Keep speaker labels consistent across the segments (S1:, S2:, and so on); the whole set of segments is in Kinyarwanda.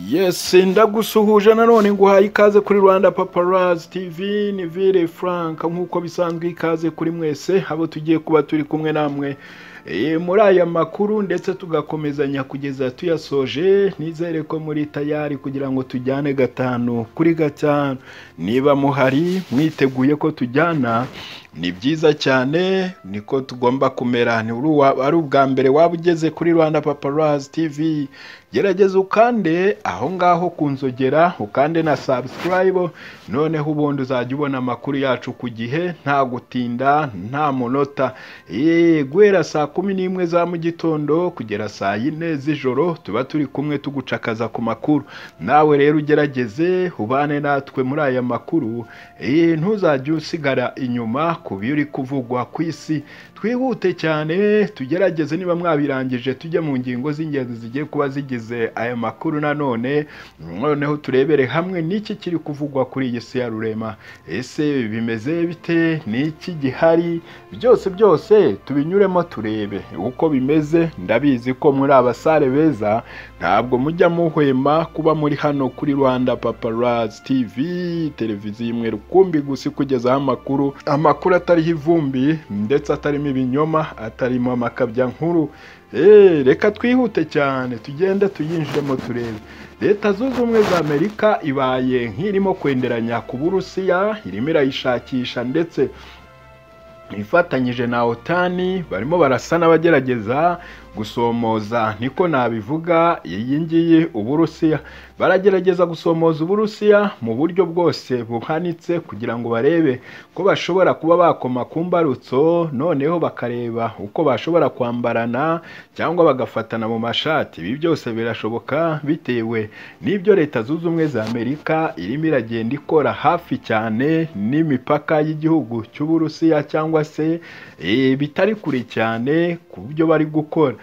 S1: yes ndagusuhuje nanone nguhaye ikaze kuri rwanda paparazi tv ni vire frank nk'uko bisanzwe ikaze kuri mwese abo tugiye kuba turi kumwe namwe Eh, muri aya makuru ndetse tugakomezanya kugeza tuyasoje nizere ko muri tayari kugira ngo tujyane gatanu kuri gatanu niba muhari mwiteguye ko tujyana ni byiza cyane niko tugomba kumera ni uri uwa- ari ubwa mbere waba ugeze kuri rwanda paparazi tv gerageza ukande aho ngaho ku nzogera ukande na subscribe noneho ubundi uzajya ubona amakuru yacu ku gihe nta gutinda nta munota Eh, guhera saa kumi n'imwe za mu gitondo kugera saa yine z'ijoro tuba turi kumwe tugucakaza ku makuru nawe rero ugerageze ubane natwe muri aya makuru Eh, ntuzajye usigara inyuma ku biri kuvugwa ku isi twihute cyane tugerageze niba mwabirangije tujye mu ngingo z'ingenzi zigiye kuba zigize aya makuru nanone noneho turebere hamwe n'iki kiri kuvugwa kuri iyi si ya rurema ese bimeze bite n'iki gihari byose byose tubinyuremo turebe uko bimeze ndabizi ko muri abasare beza ntabwo mujya muhwema kuba muri hano kuri rwanda paparazi tv televiziyo imwe rukumbi gusa ikugezaho amakuru amakuru atariho ivumbi ndetse atarimo ibinyoma atarimo amakabya nkuru Eh, reka twihute cyane tugende tuyinjiremo turebe leta zunze ubumwe za amerika ibaye nk'irimo kwenderanya ku burusiya irimo irayishakisha ndetse ifatanyije na otani barimo barasa n'abagerageza gusomoza niko nabivuga iyi ngiyi uburusiya baragerageza gusomoza uburusiya mu buryo bwose buhanitse kugira ngo barebe ko bashobora kuba bakoma ku mbarutso noneho bakareba uko bashobora kwambarana cyangwa bagafatana mu mashati ibi byose birashoboka bitewe n'ibyo leta zunze ubumwe za amerika irimo iragenda ikora hafi cyane n'imipaka y'igihugu cy'uburusiya cyangwa se eh, bitari kure cyane ku byo bari gukora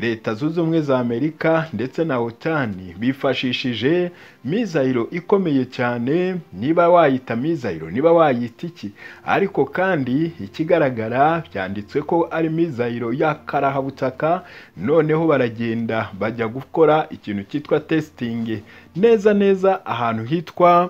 S1: leta zunze ubumwe za amerika ndetse na otani bifashishije mizayiro ikomeye cyane niba wayita mizayiro niba wayita iki ariko kandi ikigaragara byanditswe ko ari mizayiro y'akarahabutaka noneho baragenda bajya gukora ikintu cyitwa testing neza neza ahantu hitwa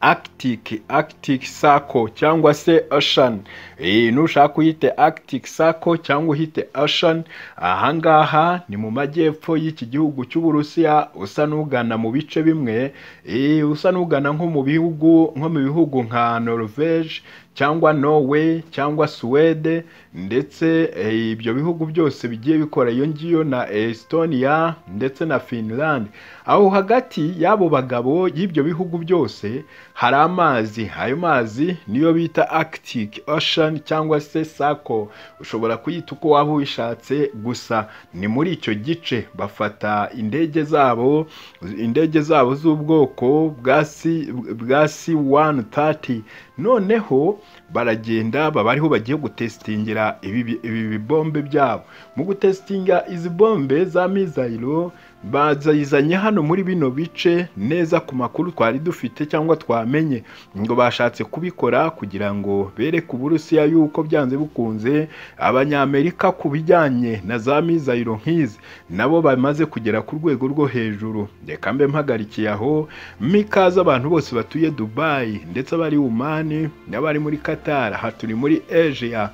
S1: Arctic Arctic Circle cyangwa se Ocean eh nushaka uyite Arctic Circle cyangwa uhite Ocean ahangaha ni mu majyepfo y'iki gihugu cy'Uburusiya usa n'ugana mu bice bimwe eh usa n'ugana nko mu bihugu nko mu bihugu nka Norvege cyangwa Norway cyangwa Suwede ndetse eh, ibyo bihugu byose bigiye bikora iyo ngiyo na Estonia ndetse na Finland aho hagati y'abo bagabo y'ibyo bihugu byose hari amazi ayo mazi niyo bita Arctic Ocean cyangwa se Sako ushobora kuyita uko waba ubishatse gusa ni muri icyo gice bafata indege zabo indege zabo z'ubwoko bwa C- bwa C130 noneho baragenda baba ariho bagiye gutesitingira ibi bi- ibi bibombe byabo mu gutesitinga izi bombe za mizayiro bazizanye hano muri bino bice neza ku makuru twari dufite cyangwa twamenye ngo bashatse kubikora kugira ngo bereke uburusiya yuko byanze bikunze abanyamerika ku bijyanye na za mizayiro nk'izi nabo bamaze kugera ku rwego rwo hejuru reka mbe mpagarikiye aho mikaze abantu bose batuye dubayi ndetse abari umani n'abari muri katara aha turi muri asia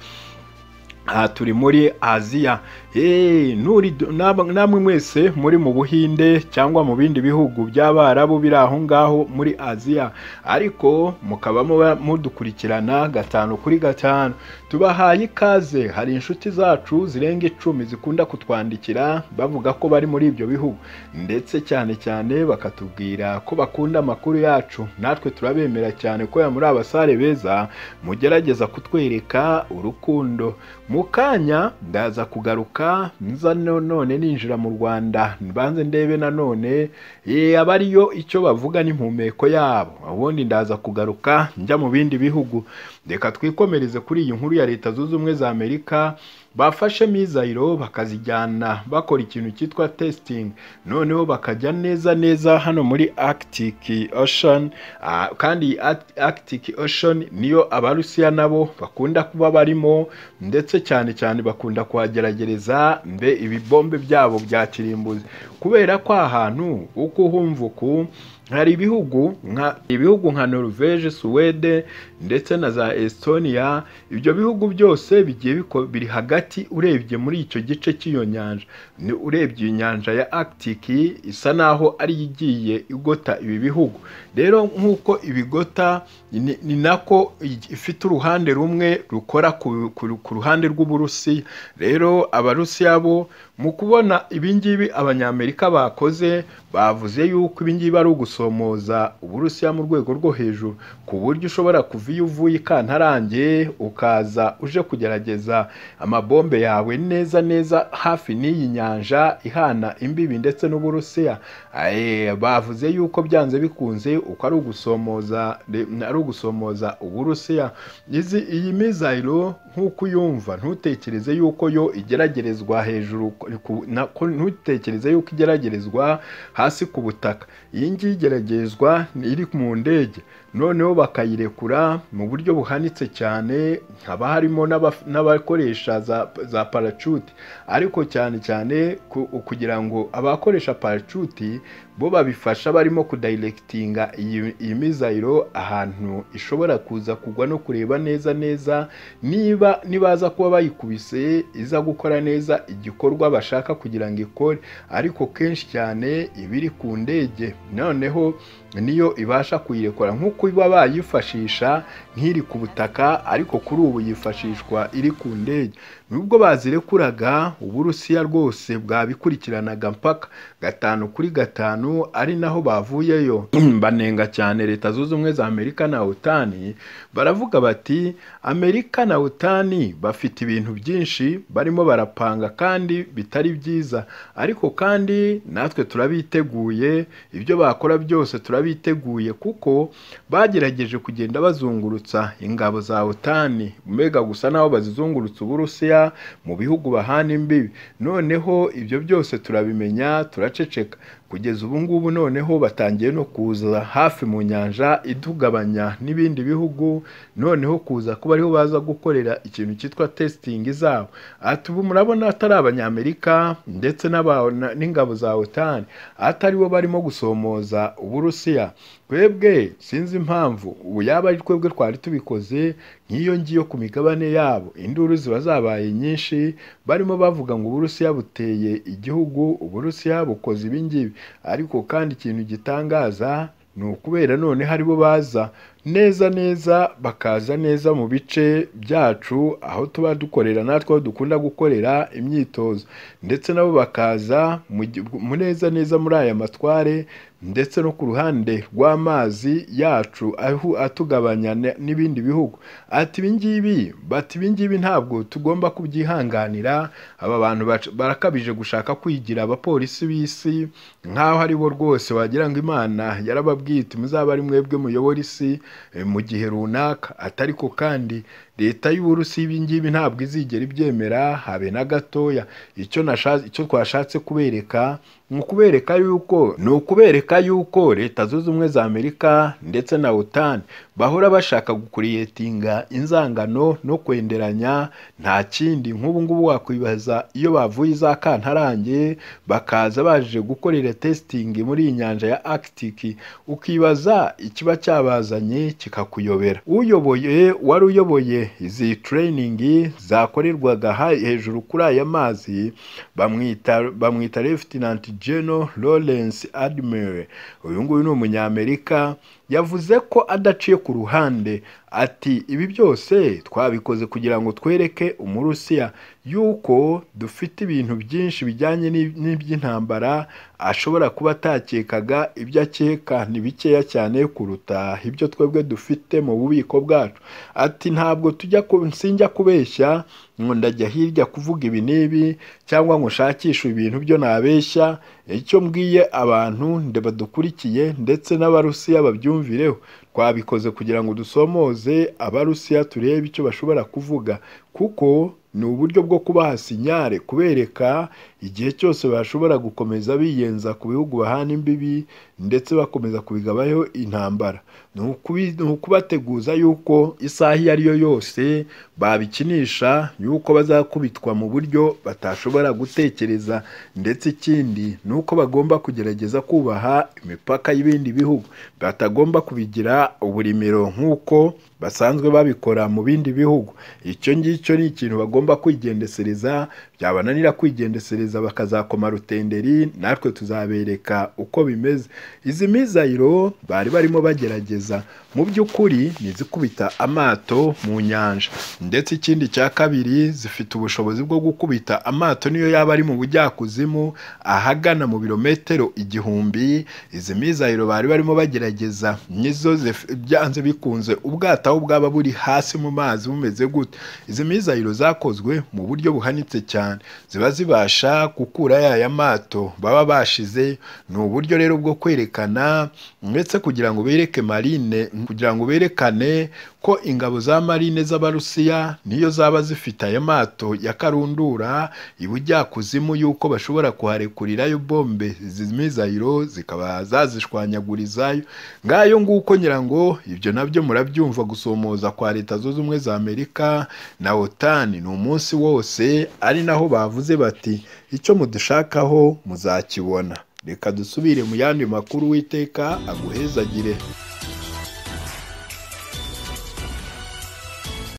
S1: aha turi muri aziya Eh, nuri- nab- namwe mwese muri mu buhinde cyangwa mu bindi bihugu by'abarabu biri aho ngaho muri aziya ariko mukaba muba mudukurikirana gatanu kuri gatanu tubahaye ikaze hari inshuti zacu zirenga icumi zikunda kutwandikira bavuga ko bari muri ibyo bihugu ndetse cyane cyane bakatubwira ko bakunda amakuru yacu natwe turabemera cyane kubera muri abasare beza mugerageza kutwereka urukundo mu kanya ndaza kugaruka nza no- none ninjira mu rwanda mbanze ndebe nanone eh, aba ariyo icyo bavuga n'impumeko yabo ubundi ndaza kugaruka njya mu bindi bihugu reka twikomereze kuri iyi nkuru ya leta zunze ubumwe za amerika bafashe mizayiro bakazijyana bakora ikintu cyitwa testing noneho bakajya neza neza hano muri Arctic Ocean ah, kandi Ar- Arctic Ocean niyo abarusiya nabo bakunda kuba barimo ndetse cyane cyane bakunda kuhageragereza mbe ibibombe byabo bya kirimbuzi kubera ko ahantu uko uhumva uku hari ibihugu nka ibihugu nka Norvege, Suwede ndetse na za Estonia ibyo bihugu byose bigiye biko- biri hagati urebye muri icyo gice cy'iyo nyanja Ni- urebye iyi nyanja ya Arctic isa naho ari yo igiye igota ibi bihugu rero nk'uko ibigota ni ni nako i- ifite uruhande rumwe rukora ku- ku ku ruhande rw'uburusiya rero abarusiya bo mu kubona ibingibi abanyamerika bakoze bavuze yuko ibingibi ari ugusomoza uburusiya mu rwego rwo hejuru ku buryo ushobora kuva iyo uvuye i kantarange ukaza uje kugerageza amabombe yawe neza neza hafi n'iyi nyanja ihana imbibi ndetse n'uburusiya Aye, bavuze yuko byanze bikunze uko ari ugusomoza re- ari ugusomoza uburusiya izi iyi mizayiro nk'uko uyumva ntutekereze yuko yo igeragerezwa hejuru ku- na- ko- ntutekereze yuko igeragerezwa hasi ku butaka iyi ngiyi igeragezwa ni iri mu ndege noneho bakayirekura mu buryo buhanitse cyane haba harimo n'abaf- n'abakoresha za, za parachute ariko cyane cyane ku- kugira ngo abakoresha parachute bo babifasha barimo kudayirekitinga iyi, iyi mizayiro ahantu ishobora kuza kugwa no kureba neza neza niba nibaza kuba bayikubise iza gukora neza igikorwa bashaka kugira ngo ikore ariko kenshi cyane iba iri ku ndege noneho niyo ibasha kuyirekura nk'uko iba bayifashisha nk'iri ku butaka ariko kuri ubu yifashishwa iri ku ndege nubwo bazirekuraga uburusiya rwose bwabikurikiranaga mpaka gatanu kuri gatanu ari naho bavuyeyo banenga cyane leta zunze ubumwe za amerika na otani baravuga bati amerika na otani bafite ibintu byinshi barimo barapanga kandi bitari byiza ariko kandi natwe turabiteguye ibyo bakora byose turabiteguye kuko bagerageje kugenda bazungurutsa ingabo za otani mbega gusa n'aho bazizungurutsa uburusiya mu bihugu bahana imbibi noneho ibyo byose turabimenya turaceceka kugeza ubu ngubu noneho batangiye no kuza hafi mu nyanja idugabanya n'ibindi bihugu noneho kuza kuba ariho baza gukorera ikintu cyitwa testing zabo ati ubu murabona atari abanyamerika ndetse n'aba- na- n'ingabo za otani atari bo barimo gusomoza uburusiya twebwe sinzi impamvu ubu yaba ari twebwe twari tubikoze nk'iyo ngiyo ku migabane yabo induru ziba zabaye nyinshi barimo bavuga ngo uburusiya buteye igihugu uburusiya bukoze ibingibi ariko kandi ikintu gitangaza ni ukubera none haribo baza neza neza bakaza neza mu bice byacu aho tuba dukorera natwe aho dukunda gukorera imyitozo ndetse nabo bakaza mu gi- mu neza neza muri aya matware ndetse no ku ruhande rw'amazi yacu aho atugabanya ne- n'ibindi bihugu ati ibingibi bati ibingibi ntabwo tugomba kubyihanganira aba bantu bac- barakabije gushaka kwigira abapolisi b'isi nk'aho ari bo rwose wagira ngo imana yarababwite muzabe ari mwebwe muyobora isi eh, mu gihe runaka atariko kandi leta y'uburusi ibingibi ntabwo izigera ibyemera habe na gatoya icyo nashatse icyo twashatse kubereka ni ukubereka yuko ni ukubereka yuko leta zunze ubumwe za amerika ndetse na otan bahora bashaka gukuriyetinga inzangano no kwenderanya nta kindi nk'ubu ngubu wakwibaza iyo bavuye za kantarange bakaza baje gukorera testing muri iyi nyanja ya arctic ukibaza ikiba cyabazanye kikakuyobera uyoboye wari uyoboye izi training zakorerwaga ha- hejuru kuri aya mazi bamwita bamwita lieutenant general lawrence admiral uyu nguyu ni umunyamerika yavuze ko adaciye ku ruhande ati ibi byose twabikoze kugira ngo twereke umurusiya yuko dufite ibintu byinshi bijyanye n'ib- n'iby'intambara ashobora kuba atakekaga ibyo akeka ni bikeya cyane kuruta ibyo twebwe dufite mu bubiko bwacu ati ntabwo tujya ku sinjya kubeshya ngo ndajya hirya kuvuga ibi n'ibi cyangwa ngo nshakishe ibintu byo nabeshya icyo mbwiye abantu nde badukurikiye ndetse n'abarusiya babyumvireho twabikoze kugira ngo dusomoze abarusiya turebe icyo bashobora kuvuga kuko ni uburyo bwo kubaha sinyare kubereka igihe cyose bashobora gukomeza biyenza ku bihugu bahana imbibi ndetse bakomeza kubigabaho intambara ni ukubi- ni ukubateguza yuko isaha iyo ari yo yose babikinisha yuko bazakubitwa mu buryo batashobora gutekereza ndetse ikindi ni uko bagomba kugerageza kubaha imipaka y'ibindi bihugu batagomba kubigira uburimiro nk'uko basanzwe babikora mu bindi bihugu icyo ngicyo ni ikintu bagomba kwigendesereza byabananira kwigendesereza bakazakoma rutenderi natwe tuzabereka uko bimeze izi mizayiro bari barimo bagerageza mu by'ukuri ni izikubita amato mu nyanja ndetse ikindi cya kabiri zifite ubushobozi bwo gukubita amato niyo yaba ari mu bujyakuzimu ahagana mu birometero igihumbi izi mizayiro bari barimo bagerageza nizo zif- byanze bikunze ubwato aho bwaba buri hasi mu mazi bumeze gute izi mizayiro zakozwe mu buryo buhanitse cyane ziba zibasha gukura yaya mato baba bashize ni uburyo rero bwo kwerekana ndetse kugira ngo bereke marine kugira ngo berekane ko ingabo za marine z'abarusiya niyo zaba zifite aya mato ya karundura ibujyakuzimu yuko bashobora kuharekurirayo bombe izi mizayiro zikaba zazishwanyagurizayo ngayo nguko ngira ngo ibyo nabyo murabyumva gusomoza kwa leta zunze ubumwe za amerika na otani ni umunsi wose ari naho bavuze bati icyo mudushakaho muzakibona reka dusubire mu yandi makuru witeka aguhezagire